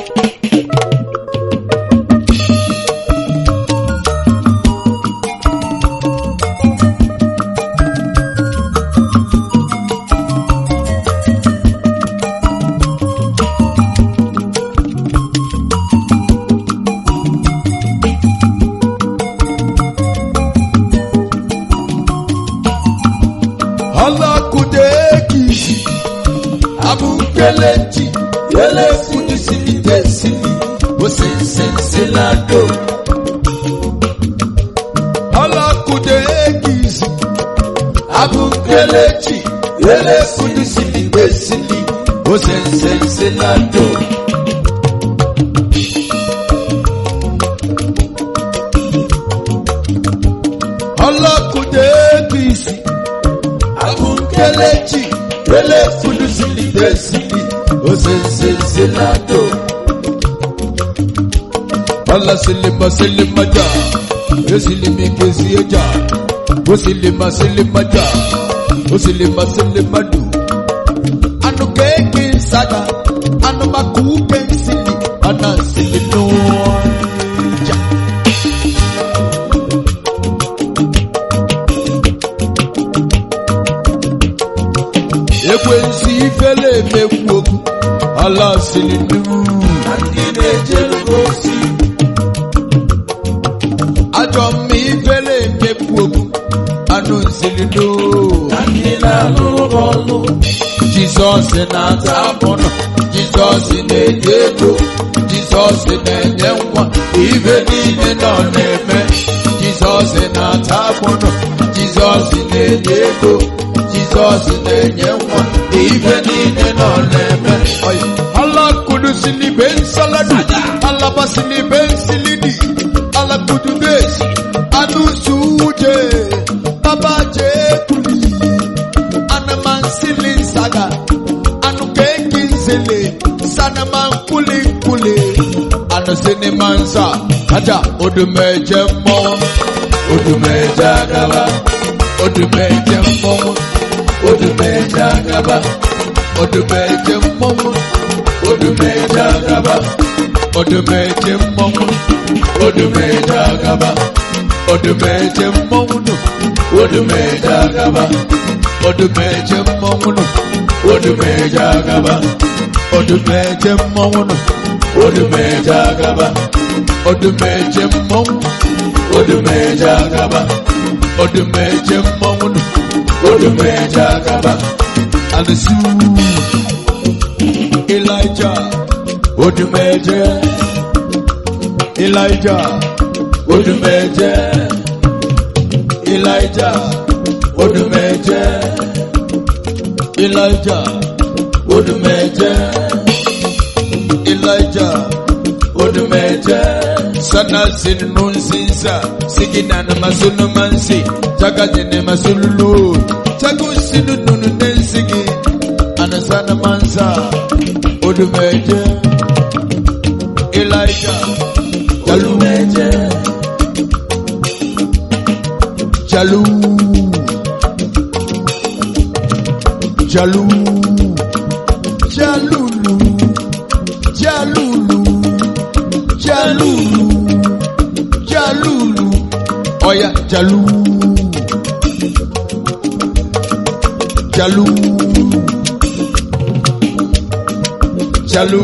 Alakudeki Abukelechi Ele Kudisili Desili Osensenselado Alakudeki Abukelechi Ele Kudisili Desili Osensenselado Alakudeki Abukelechi Ele Kudisili Desili Osensenselado Allah silima silima ja Yesilimi kesi eja Osilima silima ja Osilima silima du Anu keki saga Anu makuke sili Ana silino ja Ekwensi ifele emekwu okwu Allah silinu ndị na-ejelu ozi Ajọ mma ifele emekwu okwu Anu silinu na ndị na-alụrụ ọlụ Jizọs na-ata abụnụ Jizọs na-enye ego Jizọs na-enye nwa ibe niile nọ na-eme Jizọs na-ata abụnụ Jizọs na-enye ego Jizọs na-enye nwa ibe niile nọ na-eme Allah kudusili ben saladu Allah basili ben silidi Allah kududes anu suje Baba jekuli anaman silin saga anu kekin sele sanaman kulin kule anu sini mansa aja odumeje mọ odumeje agaba odumeje mọ odumeje agaba odumeje mọ odumeje agaba odumeje mọ odumeje agaba odumeje mọ odumeje agaba odumeje mmọnwụ nụ odumeje agaba odumeje mmọnwụ nụ odumeje agaba odumeje mmọnwụ odumeje agaba odumeje mmọnwụ nụ odumeje agaba alesu Elijah odumeje Elijah odumeje Elijah odumeje Elijah odumeje Elijah odumeje sana sinu nsinsa sigina na masunu mansi jaga jene masululu jagu sinu nunu nensigi anasana mansa odumeje Elijah odumeje Jalu Jalu Jalulu Jalulu Jalulu Jalulu Oya Jalu Jalu Jalu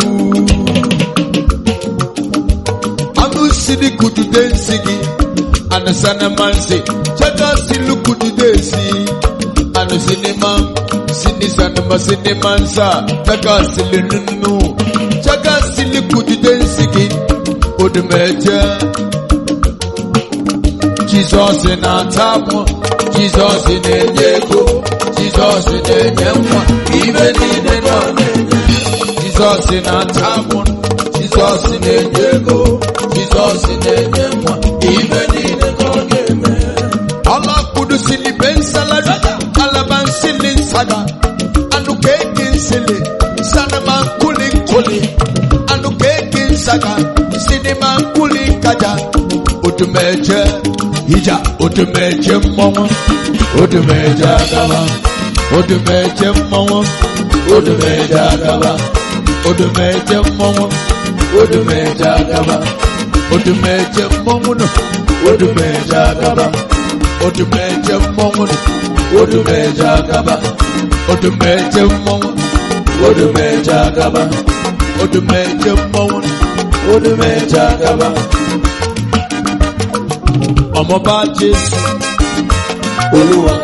Anu sidi kutu densigi Anasana mansi Chaka silu kutu desi Anu sinima Sini sanama sini mansa Chaka sili nunu Chaka sili kutu densigi Odumeje Jesus na tamu Jesus na-enye ego Jesus na-enye nwa Ibe niile nọ na-enye Jesus na-ata mụ Jesus na-enye ego Jesus na-enye nwa ibe niile ka ọ ga-eme Allah kudusili ben saladu alaban sili nsada anu keki nsili sanama nkuli nkuli anu keki nsaga sinima nkuli nkaja odumeje ija odumeje mmọnwụ odumeje agaba odumeje mmọnwụ odumeje agaba odumeje mmọnwụ odumeje agaba odumeje mmọnwụ nọ odumeje agaba odumeje mmọnwụ nọ odumeje agaba odumeje mmọnwụ odumeje agaba odumeje mmọnwụ nọ odumeje agaba ọmọba jésù olúwa.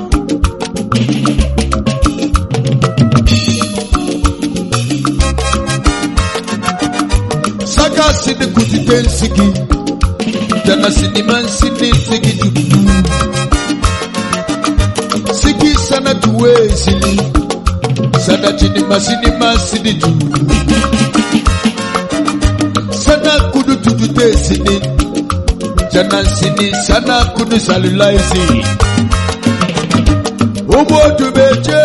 saka sini kutite nsigi jana sinima nsini nsigi jubu sigi sana tuwe sili sana chinima sinima sini jubu sana kudu tutute sini jana sini sana kudu salulai sini obodo meje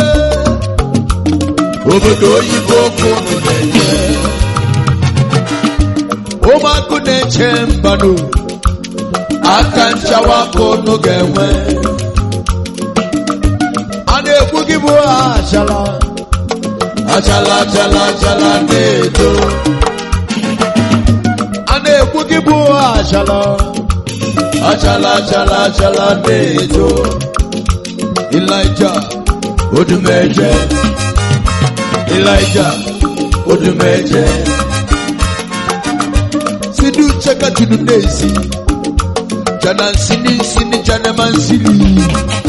obodo oyibo kunu meje ụmụakụ na-eche mbanụ aka nchawa aka ụnụ ga-enwe a na-egbu gị bụ achala achala achala achala na-eto a na-egbu gị bụ achala achala achala achala na-eto Elijah odumeje Elijah odumeje sidi ucheka tunu nezi jana nsini nsini jana mansili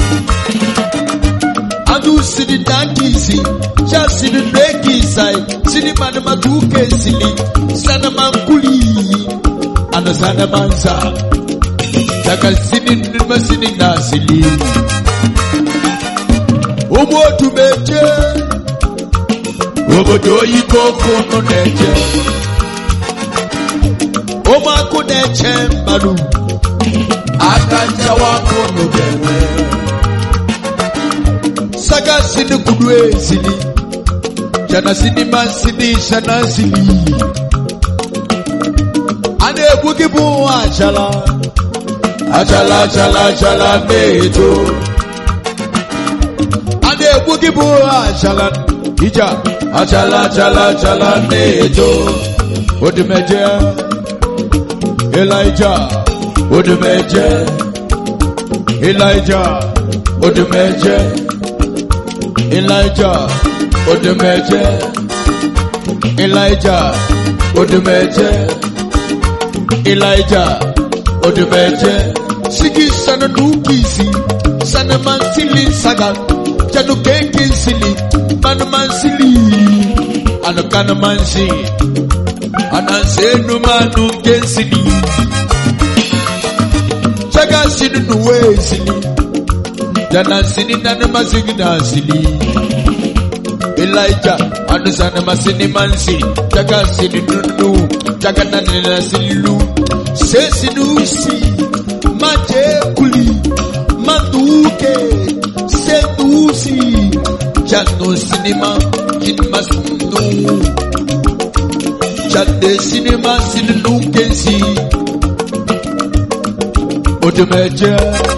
adu sidi nakisi ja sidi nekisai sidi mana maduke sili sana mankuli ana sana mansa daga sidi nima sidi nasili ụmụ otu meje obodo oyibo kunu na-eje ụmụakụ na-eche mmadụ aka nchawa kunu ga-enwe saga sini kudu ezili jana sini masini shana sili a na-egbu gị bụ achala achala achala achala na-eto a na-egbu gị bụ achala ija achala achala achala na-eto odimeje Elijah odimeje Elijah odimeje Elijah odimeje Elijah odimeje Elijah odimeje sigi sana nukisi sana mansili saga janu keke sili manu mansili anu kana mansi anansenu manu kensili chaga sinu nuwe sili jana sini nanu masigi na sili Elijah anu sana masini mansi chaga sini nunu chaga nani na silu sesi nusi maje kuli manduke sedusi jano sinima jinma sinu jade sinima sinu kensi odumeje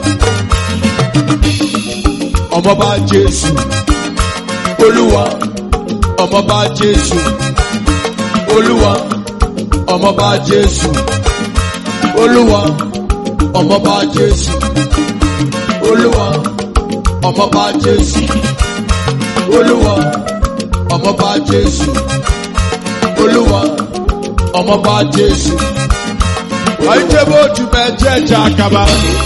ọmọba jésù olúwa ọmọba jésù olúwa ọmọba jésù olúwa ọmọba jésù olúwa ọmọba jésù olúwa ọmọba jésù olúwa ọmọba jésù. àìjẹ́bó ojú mẹ́jẹ̀ ẹ̀jẹ̀ àkàbà.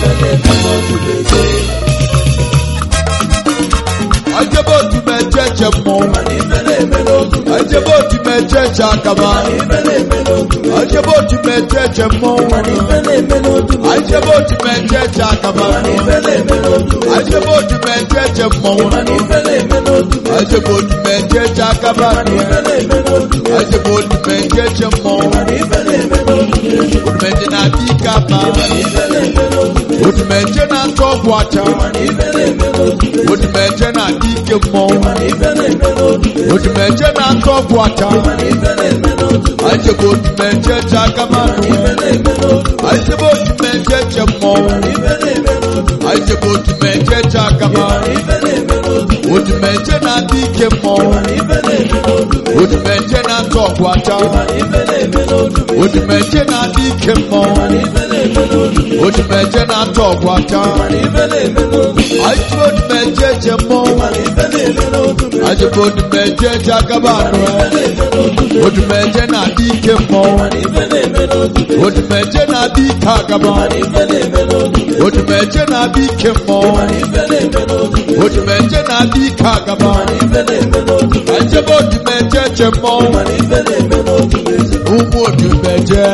àìjẹ́bó ojú mẹ́jẹ̀ ẹ̀jẹ̀ mọ́. àìjẹ́bó ojú mẹ́jẹ̀ ẹ̀jẹ̀ àkàbà. àìjẹ́bó ojú mẹ́jẹ̀ ẹ̀jẹ̀ mọ́. àìjẹ́bó ojú mẹ́jẹ̀ ẹ̀jẹ̀ àkàbà. àìjẹ́bó ojú mẹ́jẹ̀ ẹ̀jẹ̀ mọ́. àìjẹ́bó ojú mẹ́jẹ̀ ẹ̀jẹ̀ àkàbà. àìjẹ́bó ojú mẹ́jẹ̀ ẹ̀jẹ̀ mọ́. Odumeje na dika pa. Odumeje na tọgbu acha. Odumeje na dike mmọ. Odumeje na tọgbu acha. Ajebo odumeje je agama. Ajebo odumeje je mmọ. Ajebe odumeje chakaba. Odumeje na-adị ike mmọnwụ. Odumeje na-atụ ọgwụ aja. Odumeje na-adị ike mmọnwụ. Odumeje na-atụ ọgwụ aja. Ajebe odumeje je mmọnwụ. Ajebe odumeje je agaba anụ. Odumeje na-adị ike mmọnwụ. Odumeje na-adị ike agaba. Odumeje na-adị ike mmọnwụ. Odumeje na-adị ike agaba. Ajebe odumeje je mmọnwụ. Ụmụ odumeje.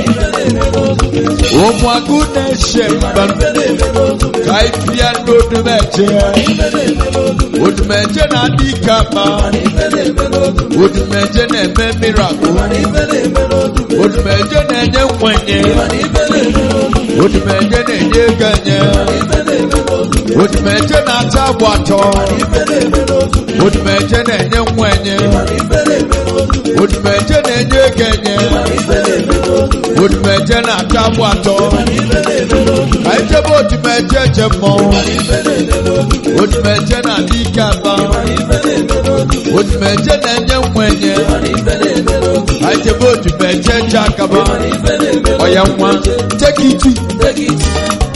Ụmụ agụ na-eche mba. Ka ibia n'odumeje. Odumeje na-adị ike ama. Odumeje na-eme miracle. Odumeje na-enye nkwenye. Odumeje na-enye ego enye. Odumeje na-ata agba atọ. Odumeje na-enye nkwenye. Odumeje na-enye ego enye. Odumeje na-ata agba atọ. Ka ijebe odumeje je mmọnwụ. Odumeje na-adị ike aba. Odumeje na-enye nkwenye. Ka ijebe odumeje je akaba. Ọya nwa. Take it easy. Take it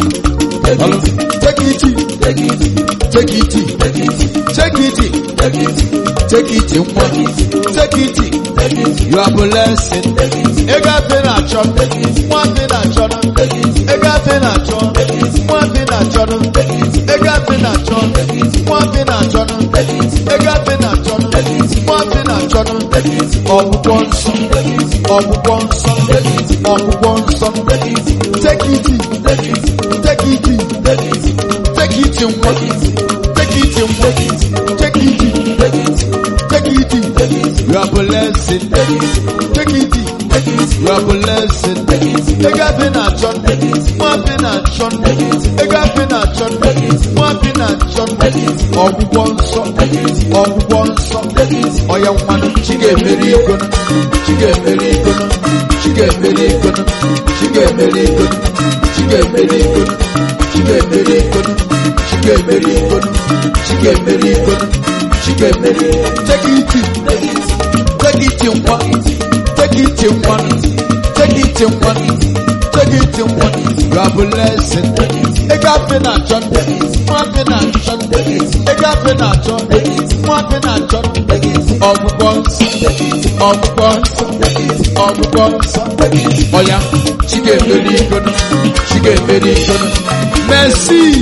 easy. Take it easy. Take it. Take it nwa. Take it. You are blessed. Ego afe na-achọ. Nwa afe na-achọ. Ego afe na-achọ. Nwa afe na-achọ. Ego afe na-achọ. Nwa afe na-achọ. Ego afe na-achọ. Nwa afe na-achọ. Ọgwụgwọ nsọ. Ọgwụgwọ nsọ. Ọgwụgwọ nsọ. Take it. Take it. Take it nwa. Take it nwa. Take it. Take it. You are blessed. Take it. You are blessed. Ego afe na-achọ. Nwa afe na-achọ. Ego afe na-achọ. Nwa afe na-achọ. Ọgwụgwọ nsọ. Ọgwụgwọ nsọ. Ọya nwanụ. Chi ga-emeri igono. Chi ga-emeri igono. Chi ga-emeri igono. Chi ga-emeri igono. Chi ga-emeri igono. Chi ga-emeri igono. Chi ga-emeri igono. Chi ga-emeri igono. Chi ga-emeri. Take it. Take it nwa. Take it nwa. Take it nwa. Take it nwa. You are blessed. Ego afe na-achọ. Nwa afe na-achọ. Ego afe na-achọ. Nwa afe na-achọ. Ọgwụgwọ nsọ. Ọgwụgwọ nsọ. Ọgwụgwọ nsọ. Ọya. Chi ga-emeri igono. Chi ga-emeri igono. Merci.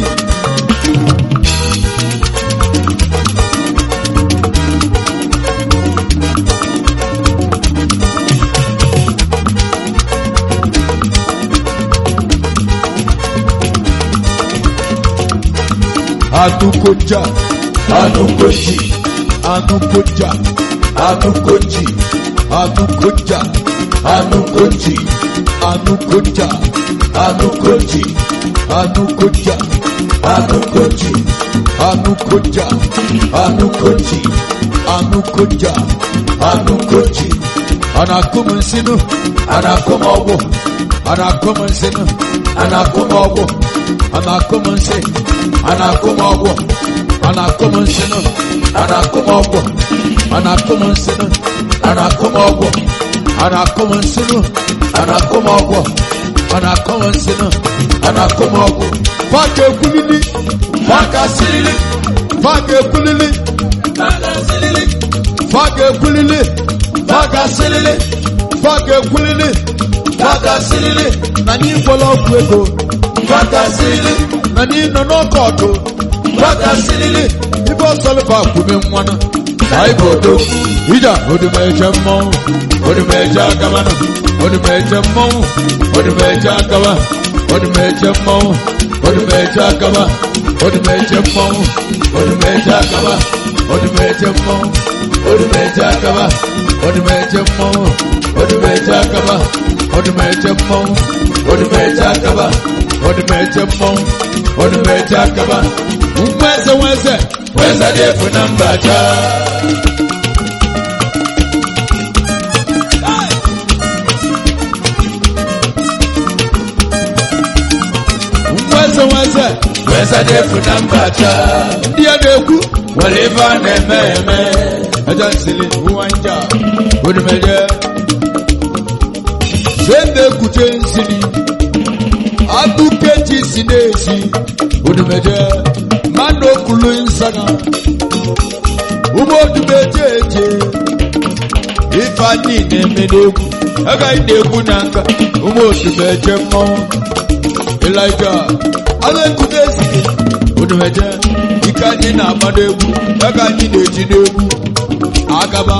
Anukoja. Anukoji, Anukoja. Anukoji, Anukoja. Anukoji, Anukoja. Anukoji, Anukoja. Anukoji, Anukoja. Anukoji, Anukoja. Anukoji, Anakum nsinu. Anakom ọgwụ, Anakum nsinu. Anakom ọgwụ, Anakum nsi. Anakom ọgwụ, Anakum nsinu. Anakom ọgwụ, Anakum nsinu. Anakom ọgwụ, Anakum nsinu. Anakom ọgwụ, Anakum nsinu. Anakom ọgwụ, Faka ekwulili. Faka sirili, Faka ekwulili. Faka sirili, Faka ekwulili. Faka sirili, Faka ekwulili. Faka sirili, Na anyị gwọrọ ọgwụ ego. Faka sirili, Na anyị nọ n'ọkọọtụ. Faka sirili, Ibe ọsọlụfa kwume nwanụ. Anyị bụ odo. Ija odumeje mmọnwụ. Odumeje agabana. Odumeje mmọnwụ. Odumeje agaba. Odumeje mmọnwụ. Odumeje agaba. Odumeje mmọnwụ. Odumeje agaba. Odumeje mmọnwụ. Odumeje agaba. Odumeje mmọnwụ. Odumeje agaba. Odumeje mmọnwụ. Odumeje agaba. Odumeje mmọnwụ. Odumeje agaba. Nweze nweze. Weza defu na mbaja, Nweze nweze. wezadefu na mbata ndị a na-ekwu nwere ife a na-eme eme ẹjọ́ ìsìlẹ̀ ìwọ̀n ń jà onímẹ̀jẹ̀ sẹ́ńdẹ̀ kùtẹ́ nsìlẹ̀ adúkẹ́jì sí n'èsì onímẹ̀jẹ̀ mmanụ okulu nsana ụmụ odumeje eje ife anyị na-eme n'egwu agaghị na-egwu na nka ụmụ odumeje mmọnwụ ịlaija agha ekuta esike odumeje ike anyị na-agba n'egwu ego anyị na-eji n'egwu agaba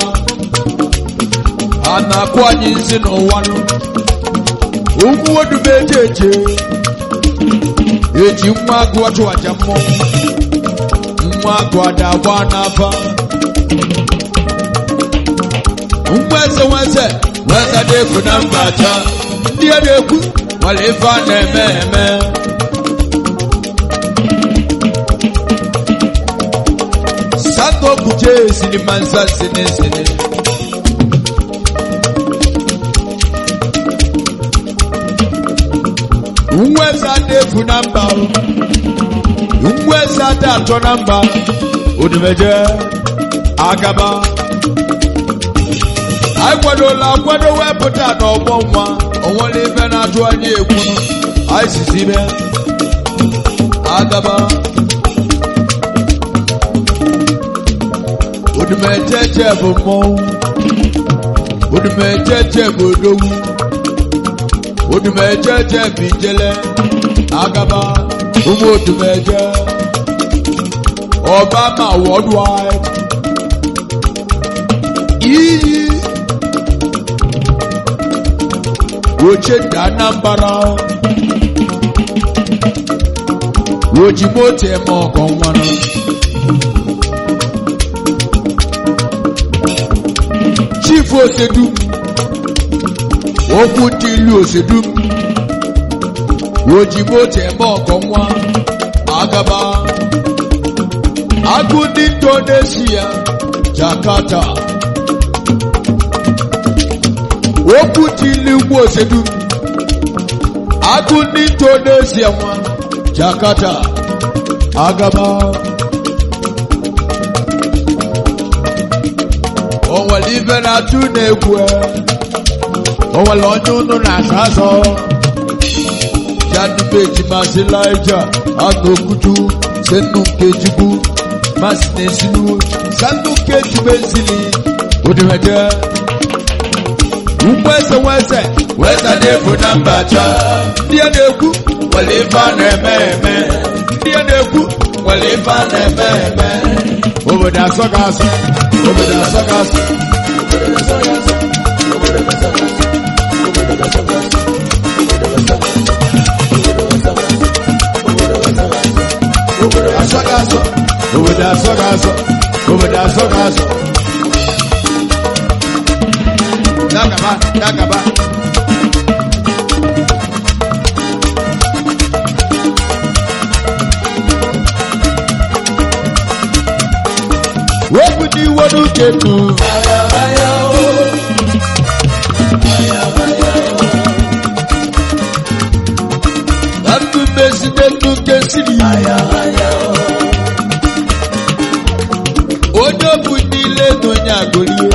a na-akụ anyị nsị n'ụwa nụ ugwu odumeje eje eji nwa agụ ọchụ aja mmụọ nwa agụ ada agba n'afa nwa eze nwa eze wezadefu na mbata ndị a na-ekwu nwere ife a na-eme eme sato kuje sini mansa sini sini nwa eze ada efu na mba o. nwa eze ada atọ na mba odumeje agaba anyị kwadola akwado wepụta n'ọgbọ nwa onwere ife na-atụ anyị egwu anyị sizi ime agaba odumejeje bụ mmọnwụ odumejeje bụ odogwu odumejeje bụ ijele agaba ụmụ odumeje obama worldwide iyi woche da anambra woji moto eme ọgọ nwanụ chief osedum okwu ndị ilu osedum woji moto eme ọgọ nwa agaba agụ ndị indonesia jakarta okwu dị ilu ugbo osedum agụ ndị indonesia nwa jakarta agaba o nwere ife na-atụ na-egwu e. o nwere onye unu na-asa asọ janubeji masị laija anụ okutu senu nkejigbu masị na-esinu sanu nkejigbu ezili odimeje ugbo eze nwa eze wezadefu na mbata ndị a na-ekwu nwere ife a na-eme eme ndị a na-ekwu nwere ife a na-eme eme obodo asọ ga asọ obodo asọ ga asọ obodo asọ ga asọ obodo asọ ga asọ obodo asọ ga asọ dagaba dagaba wepụ n'iwe n'uche nụ na ndụ mmezide ndụ nke siri onye bụ niile na onye agụrie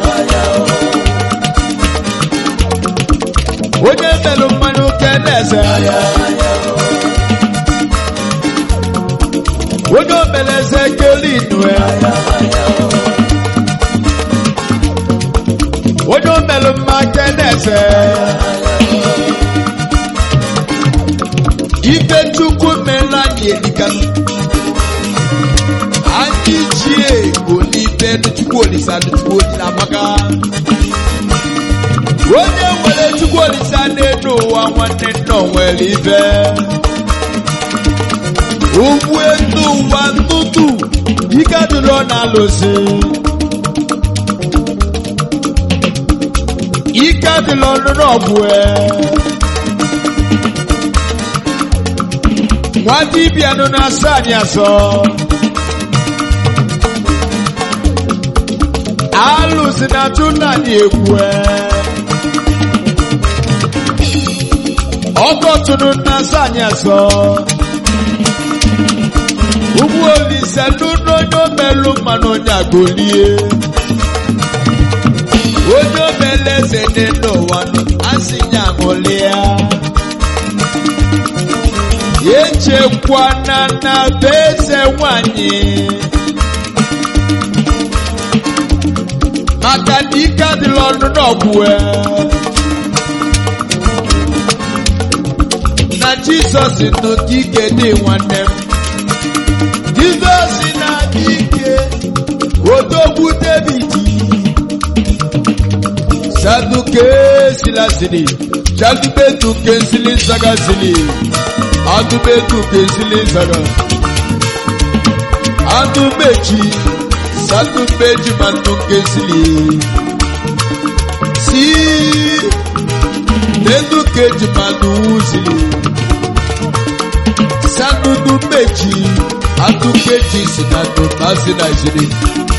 onye melụ mmanụ ke na-eze onye omeleze keli nue onye omelụ mma ke na-eze ife chukwu meela anyị elikanụ anyị ji ego n'ife chukwu olisa chukwu olisa amaka onye nwere chukwu olisa n'elu ụwa nwanne nna o nwere ife ugwu elu ụwa ntụtụ ike adịrọ na-alụsị ike adịrọ n'ọgwụ e nwa dibịa nọ na-asọ anyị asọ alụsị na-atụ nna anyị egwu e ọgọtụnụ na-asọ anyị asọ ụmụ olise n'ụlọ onye omelụ mmanụ onye agolie onye omele eze dị n'ụwa asị ya ṅụlịa echekwana na be eze nwanyị maka na ike adịla ọnụ n'ọgwụ na jizọs nọ ike dị nwanne m jizọs na-adị ike odogwu david saduke silasiri jadubeduke nsili nsagasili adubeduke nsili nsaga adumeji sadumeji manduke nsili si dedukeji manduusili sadudu meji adukeji sinadu masinazili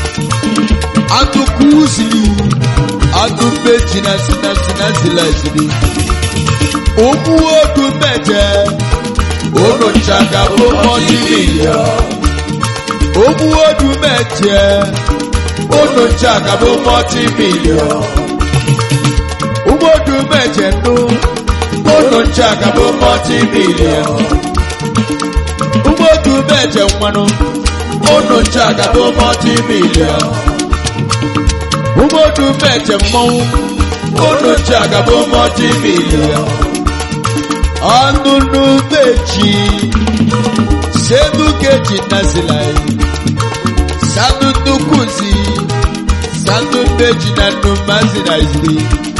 adukusili adumeji na sinasinazilazili ụmụ odu mẹjẹ olùjàgà bó mọtí mílíọ̀n ụmụ odu mẹjẹ olùjàgà bó mọtí mílíọ̀n ụmụ odu mẹjẹ nù olùjàgà bó mọtí mílíọ̀n ụmụ odu mẹjẹ nwanụ olùjàgà bó mọtí mílíọ̀n ụmụ odu mẹjẹ mmọnwụ olùjàgà bó mọtí mílíọ̀n ọnụnụ meji senukeji nazilai sanunukuzi sanumeji na numazinaizili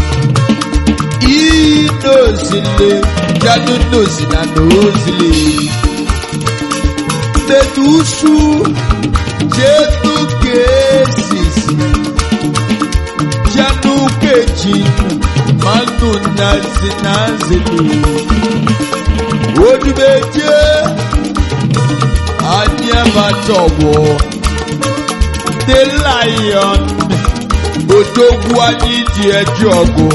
inozile janunozi na nozile medusu jenukesis janukeji manu nazinazili odumeje anyamatowo the lion odogwu anyị dị eji ọgụ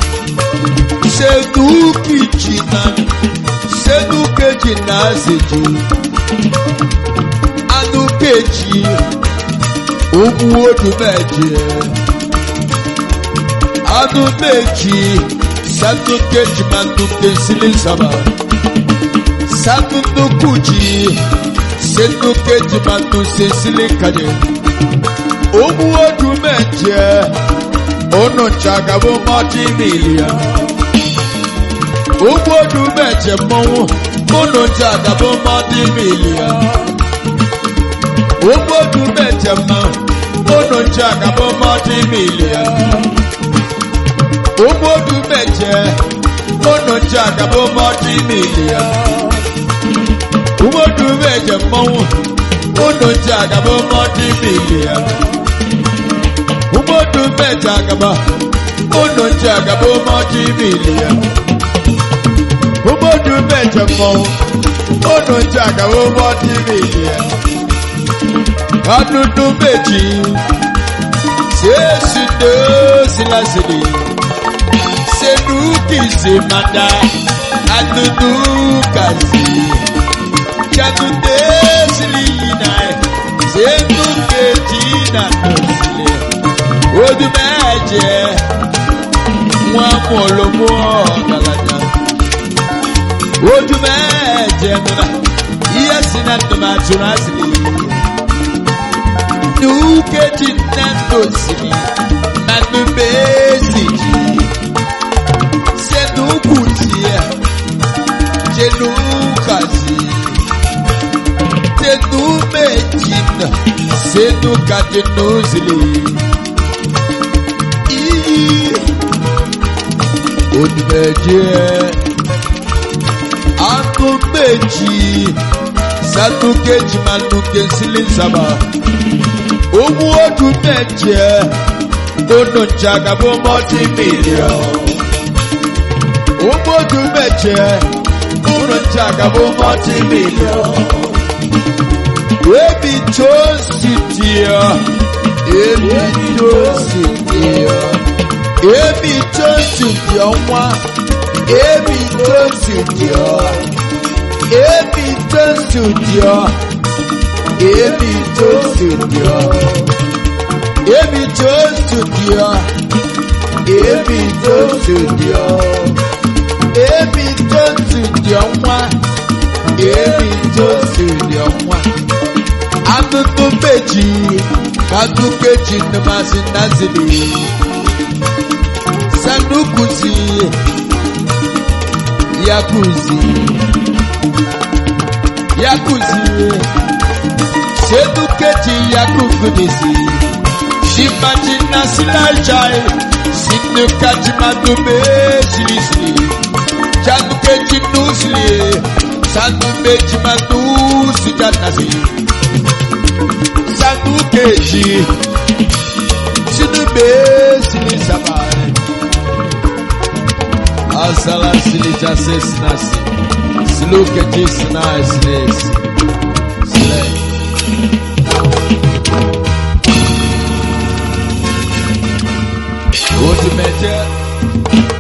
sedukichi na sedukeji na azeji anukeji ogwu odumeje anumeji sadukeji manuke silisaba sanunukuji senukeji manuse silikade ogwu odumeje onuchagabo mọtimilia ogwu odumeje mmọnwụ onuchagabo mọtimilia ogwu odumeje mmanwụ onuchagabo mọtimilia ogwu odumeje onuchagabo mọtimilia ogwu odumeje mmọnwụ onuchagabo mọtimilia ụgbọdụ mmeja agaba ụnụ nche agaba ụmọdụ imili ya ụgbọdụ mmeja mmọnwụ ụnụ nche agaba ụmọdụ imili ya ọdụdụ meji sesi n'osilasiri senukizi mada adụdụ kazi jadụde sili yina senukeji na nosili odumẹjẹ wọn mọlọmọ ọgalaja odumẹjẹ nuna iye sinna numa tura sili nukeji nando sili nanu mesiji senukutia jenukasi senumejina senukajenuzili onímẹ̀jẹ̀ anu méjì sanu kejì máa nu kensili sábà owó ọdún méje gbóná jagabo mọ́tì mílíọ̀n owó ọdún méje gbóná jagabo mọ́tì mílíọ̀n ebi tó sì di ọ ebi tó sì di ọ ebi tó sì di ọnwa ebi tó sì di ọ ebi tó sì di ọ Ebi to studio. Ebi to studio. Ebi to studio. Ebi to studio nwa. Ebi to studio nwa. Atụtụ meji. Katukeji nmasị nazili. Sanukuzi. Yakuzi. Yakuzi. Sedukeji yakukudisi. Shimajina sinajai. Sinukaji madume silisili. Chanukeji nusili. Sanumeji manusi janasi. Sanukeji. Sinube silisabai. Asala silija sesinasi. Silukeji sinasinesi. Silence. Ultimate